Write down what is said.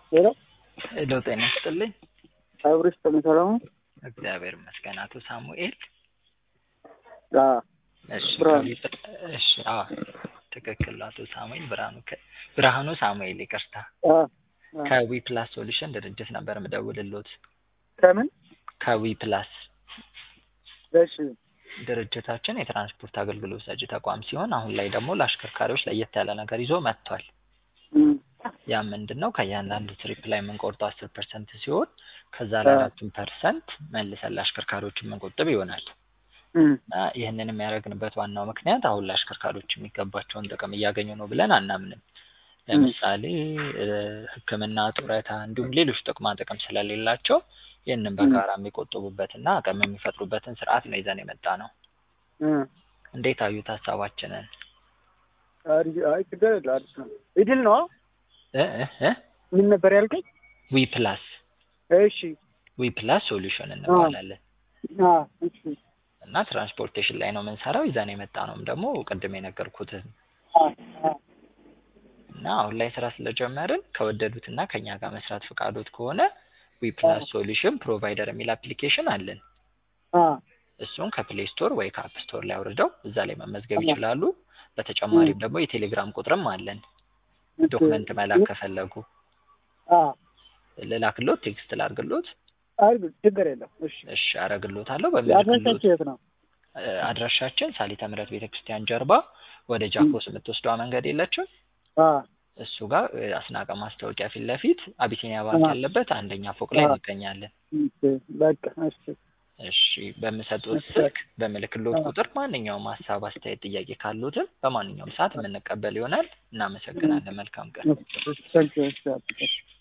ሄሎ ሄሎ ጤና ይስጥልኝ። አብሮ ይስጥልኝ። ሰላም ነው? እግዚአብሔር ይመስገን። አቶ ሳሙኤል አዎ እሺ ብርሃኑ። ከቢ- እሺ አዎ ትክክል ነው። አቶ ሳሙኤል ብርሃኑ ከ- ብርሃኑ ሳሙኤል ይቅርታ። አዎ አዎ። ከዊ ፕላስ ሶሉሽን ድርጅት ነበር ምደውልሎት። ከምን? ከዊ ፕላስ እሺ ድርጅታችን የትራንስፖርት አገልግሎት ሰጪ ተቋም ሲሆን አሁን ላይ ደግሞ ለአሽከርካሪዎች ለየት ያለ ነገር ይዞ መጥቷል። እም፣ ያ ምንድን ነው? ከእያንዳንዱ ትሪፕ ላይ የምንቆርጠው አስር ፐርሰንት ሲሆን ከዛ ላይ አዎ። አራቱን ፐርሰንት መልሰን ለአሽከርካሪዎች የምንቆጥብ ይሆናል። እም፣ እና ይህንን የሚያደርግንበት ዋናው ምክንያት አሁን ለአሽከርካሪዎች የሚገባቸውን ጥቅም እያገኙ ነው ብለን አናምንም። ለምሳሌ እ፣ ሕክምና፣ ጡረታ እንዲሁም ሌሎች ጥቅማ ጥቅም ስለሌላቸው ይህንን በጋራ የሚቆጥቡበትና አቅም የሚፈጥሩበትን ስርዓት ነው ይዘን የመጣ ነው። እም። እንዴት አዩት ሀሳባችንን? አሪፍ አይ ችግር የለም አሪፍ ነው። ኢድል ነው? እ እ እ ምን ነበር ያልከኝ? ዊ ፕላስ እሺ ዊ ፕላስ ሶሉሽን እንባላለን አዎ እሺ እና ትራንስፖርቴሽን ላይ ነው የምንሰራው። ይዘን የመጣ ነውም ደግሞ ቅድም የነገርኩትን አዎ አዎ እና አሁን ላይ ስራ ስለጀመርን ከወደዱትና ከኛ ጋር መስራት ፈቃዶት ከሆነ ዊ ፕላስ ሶሉሽን ፕሮቫይደር የሚል አፕሊኬሽን አለን። አዎ እሱን ከፕሌይ ስቶር ወይ ከአፕ ስቶር ላይ አውርደው እዛ ላይ መመዝገብ ይችላሉ። በተጨማሪም ደግሞ የቴሌግራም ቁጥርም አለን። ዶክመንት መላክ ከፈለጉ አዎ ልላክሎት፣ ቴክስት ላርግሎት። አሪፍ ችግር የለም። እሺ እሺ አረግሎታለሁ። በምልክሎት አድራሻችሁ የት ነው? እ፣ አድራሻችን ሳሊተ ምሕረት ቤተክርስቲያን ጀርባ ወደ ጃኮስ የምትወስደዋ መንገድ የለችም? አዎ እሱ ጋር እ፣ አስናቀ ማስታወቂያ ፊት ለፊት አቢሲኒያ ባንክ አዎ። ያለበት አንደኛ ፎቅ ላይ አዎ። እንገኛለን። እሺ በቃ እሺ እሺ በምሰጡት እሺ። ስልክ በምልክሎት አዎ። ቁጥር ማንኛውም ሀሳብ፣ አስተያየት፣ ጥያቄ ካሉትም በማንኛውም ሰዓት የምንቀበል ይሆናል። እናመሰግናለን። መልካም ቀን። እሺ፣ ታንኪዩ እሺ